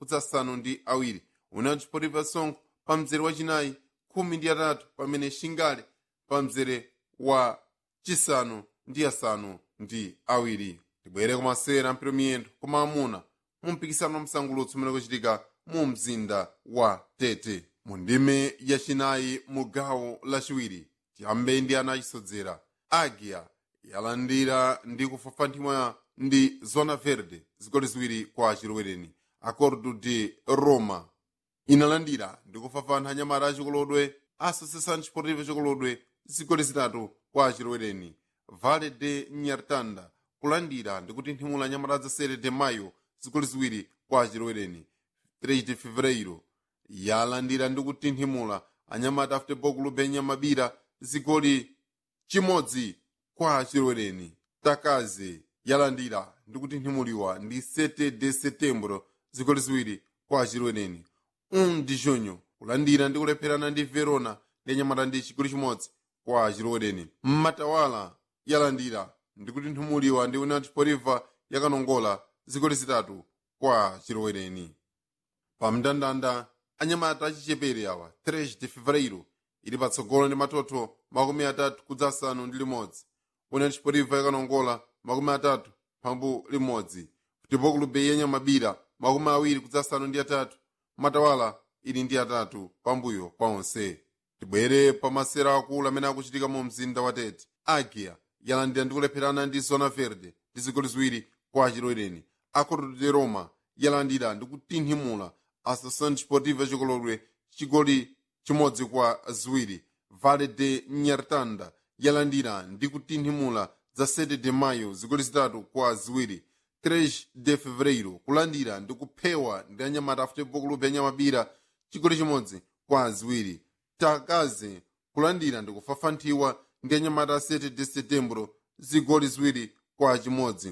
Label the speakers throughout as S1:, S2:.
S1: kudzasanu ndi awiri união desportiva songo pa mzere wachinayi khumi ndi atatu pamene shingale pa mzere wa chisanu ndi asanu ndi awiri tibwere kumasera mpiro miyendo koma amuna mu mpikisano wa msangulutso umene kuchitika mu mzinda wa tete mu ndime yachinayi mu gawo lachiwiri tiyambe ndi ana achisodzera agia yalandira ndi kufafanthimwa ndi zona verde zigoli ziwiri kwa achilowereni acordo de roma inalandira ndi kufafantha anyamata achikolodwe associação desportiva chikolodwe zigoli zitatu kwa achilowereni vale de nyartanda kulandira ndi kutinthimula anyamata za sere de mayo zigoli ziwiri kwa achilowereni 3 de fevereiro yalandira ndi kutinthimula anyamata a futebol clube nyamabira zigoli chimodzi kwa achilowereni takaze yalandira ndi kutinthimuliwa ndi 7 de setembro zigoli ziwiri kwa achilowereni 1 de junho kulandira ndi kulepherana ndi verona ndi anyamata ndi chigoli chimodzi kwa achilowereni mmatawala yalandira ndi kutinthimuliwa ndi união desportiva yakanongola zigoli zitatu kwa achilowereni pamndandanda anyamata achichepere awa 3 de fevereiro ili patsogolo ndi matoto makumi atatu kudza asanu ndi limodzi união desportiva yakanongola makumi atatu phambu limodzi futebol clube yanyamabira makumi awiri kudza asanu ndi atatu matawala ili ndi atatu pambuyo pa onse tibwere pa masera akulu amene akuchitika mu mzinda wa tete agia yalandira ndi kulepherana ndi zona verde ndi zigoli ziwiri kwa achilowereni acordo de roma yalandira ndi kutinthimula associação desportiva chikolodwe chigoli chimodzi kwa ziwiri vale de nyartanda yalandira ndi kutinthimula za 7 de maio zigoli zitatu kwa ziwiri 3 de fevereiro kulandira ndi kuphewa ndi anyamata a futebol clube yanyamabira chigoli chimodzi kwa ziwiri takaze kulandira ndi kufafanthiwa ndi anyamata a 7 de setembro zigoli ziwiri kwa chimodzi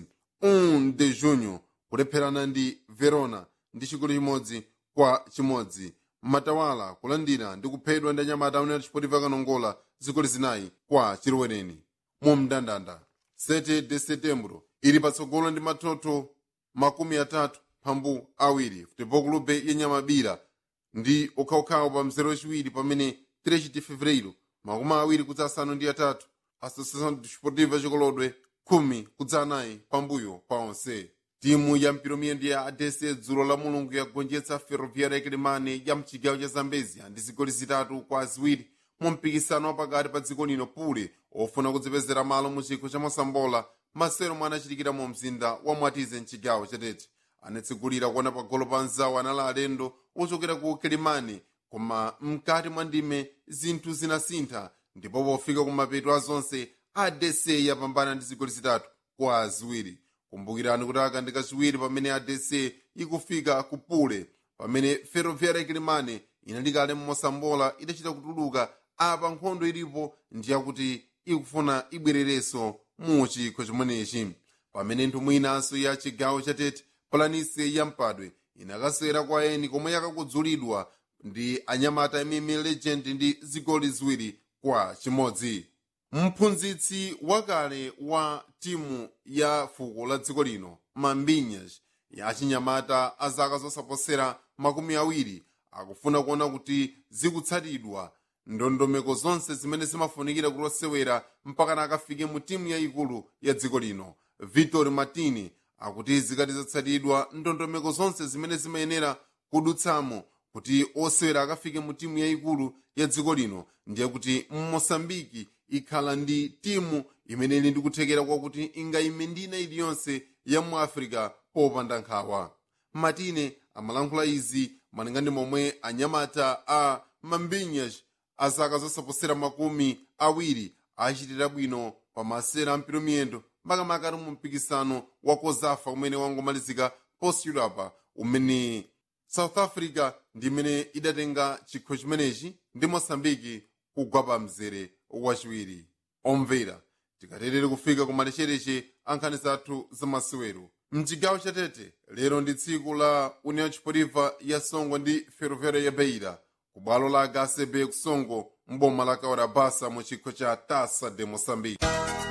S1: 1 de junho kulepherana ndi verona ndi chigoli chimodzi kwa chimodzi matawala kulandira ndi kuphedwa ndi anyamata amene achipotipa kanongola zigoli zinayi kwa chilowereni mu mndandanda 7 de setembro ili patsogolo ndi matoto makumi atatu phambu awiri futebol clube yenyamabira ndi okhaokhawo pa mzere wachiwiri pamene 3 de fevereiro makumi awiri kudza asanu ndi atatu associação desportiva chikolodwe khumi kudza anayi pambuyo pa onse timu ya mpiromiyendo ya adese dzulo la mulungu yagonjetsa ferroviária yakilimane ya mchigawo cha zambezia ndi zigoli zitatu kwa ziwiri mu mpikisano wapakati pa dziko lino pule ofuna kudzipezera malo mu chikho cha mosambola masero mwe anachitikira mu mzinda wa mwatize mchigawo chatete anatsigulira kuona pagolo pa nzawo anali alendo ochokera ku kilimani koma mkati mwa ndime zinthu zinasintha ndipo pofika kumapeto a zonse adc yapambana ndi zigoli zitatu kwa ziwiri kumbukirani kuti akandi kachiwiri pamene adc ikufika ku pule pamene ferroviária yakilimane inali kale mmosambola idachita kutuluka apa nkhondo ilipo ndiyakuti ikufuna ibwererenso mu chikho chimenechi pamene nthumwi inanso ya chigawo chatete palanise ya mpadwe inakasera kwa eni komwe yakakudzulidwa ndi anyamata mm legend ndi zigoli ziwiri kwa chimodzi mphunzitsi wakale wa timu ya fuko la dziko lino mambinyas ya chinyamata a zaka zosaposera makumi awiri akufuna kuona kuti zikutsatidwa ndondomeko zonse zimene zimafunikira kuti osewera mpakana akafike mu timu yayikulu ya dziko lino victor martini akuti zikati zatsatidwa ndondomeko zonse zimene zimayenera kudutsamo kuti osewera akafike mu timu yayikulu ya dziko lino ndiye kuti mmosambiki ikhala ndi timu imene ili ndi kuthekera kwakuti ingayime ndina iliyonse ya mu africa popanda nkhawa matine amalankhula izi malinga ndi momwe anyamata a mambinyas a zaka zosaposera makumi awiri achitira bwino pa masera ampiro miyendo makamaka mu mpikisano wa kozafa umene wangomalizika postulapa umene south africa ndi imene idatenga chikho chimenechi ndi mosambiki kugwa pa mzere wachiwiri omvera tikaterere kufika ku malechereche ankhani zathu zamasewero mchigawo chatete lero ndi tsiku la união desportiva ya songo ndi ferroviária ya beira ku bwalo la hcb kusongo mboma la kaora basa mu chikho cha tasa de moçambique